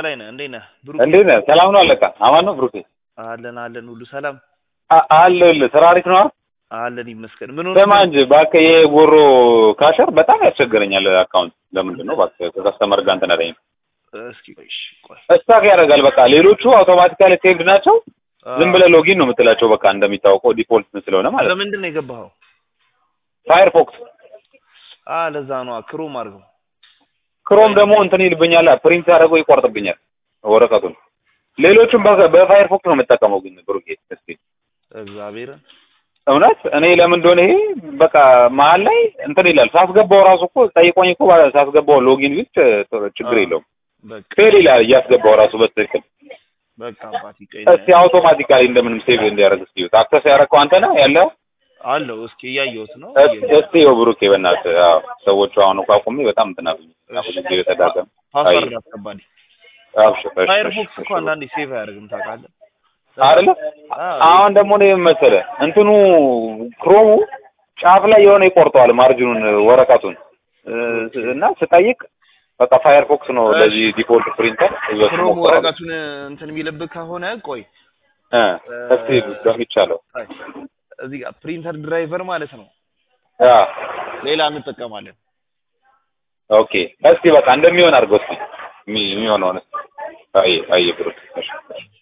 በላይ ነህ። እንዴት ነህ? ብሩክ እንዴት ነህ? ሰላም ነው አለቃ? አማን ነው ብሩኬ? አለን አለን፣ ሁሉ ሰላም አ- አለሁልህ። ስራ አሪፍ ነው? አለን ይመስገን። ምን ሆነ? ስማ እንጂ እባክህ ይሄ ጎሮ ካሸር በጣም ያስቸግረኛል። አካውንት ለምንድን ነው እባክህ ከከስተመር ጋር እንትን አለኝ እስኪ ቆይ እሺ፣ ቆይ እስታክ ያደርጋል። በቃ ሌሎቹ አውቶማቲካሊ ሴቭድ ናቸው። ዝም ብለህ ሎጊን ነው የምትላቸው። በቃ እንደሚታወቀው ዲፎልት ስለሆነ ማለት ነው። በምንድን ነው የገባኸው? ፋየርፎክስ አ ለዛ ነው ክሮም አድርገው። ክሮም ደግሞ እንትን ይልብኛል፣ ፕሪንት ያደረገው ይቆርጥብኛል ወረቀቱን። ሌሎቹም በ- በፋየርፎክስ ነው የምጠቀመው። ግን ብሩኬ እስኪ እግዚአብሔርን እውነት እኔ ለምን እንደሆነ ይሄ በቃ መሀል ላይ እንትን ይላል። ሳስገባው ራሱ እኮ ጠይቆኝ እኮ ባ- ሳስገባው ሎጊን ቢት ችግር አዎ። የለውም በቃ ፌል ይላል እያስገባው ራሱ በትክክል። በቃ አባቴ ቀይ እስቲ አውቶማቲካሊ እንደምንም ሴቭ እንዲያደርግ እስቲ አክሰስ ያደረግከው አንተ ነህ ያለው? አለው። እስኪ እያየሁት ነው። እስ- እስቲ ይኸው ብሩኬ በእናትህ አዎ፣ ሰዎቹ አሁን እኮ አቁሜ በጣም እንትን አሉኝ። ብዙ ጊዜ በተዳቀም ፓስወርድ አስገባልኝ። አብሽር እሺ፣ ፋየርፎክስ እሺ፣ እኮ አንዳንዴ ሴቭ አያደርግም ታውቃለህ? አይደለ አዎ። አሁን ደግሞ ነው መሰለህ እንትኑ ክሮሙ ጫፍ ላይ የሆነ ይቆርጠዋል ማርጅኑን ወረቀቱን እ፣ እና ስጠይቅ በቃ ፋየርፎክስ ነው እሺ። ለዚህ ዲፎልት ፕሪንተር ይዘት ክሮም ወረቀቱን እንትን የሚልብህ ከሆነ ቆይ እ እስቲ በሚቻለው አይ፣ እዚህ ጋር ፕሪንተር ድራይቨር ማለት ነው። አ ሌላ እንጠቀማለን። ኦኬ እስቲ በቃ እንደሚሆን አድርገው እስቲ የሚ- የሚሆነውን እስቲ አይ አይ ብሩክ እሺ እሺ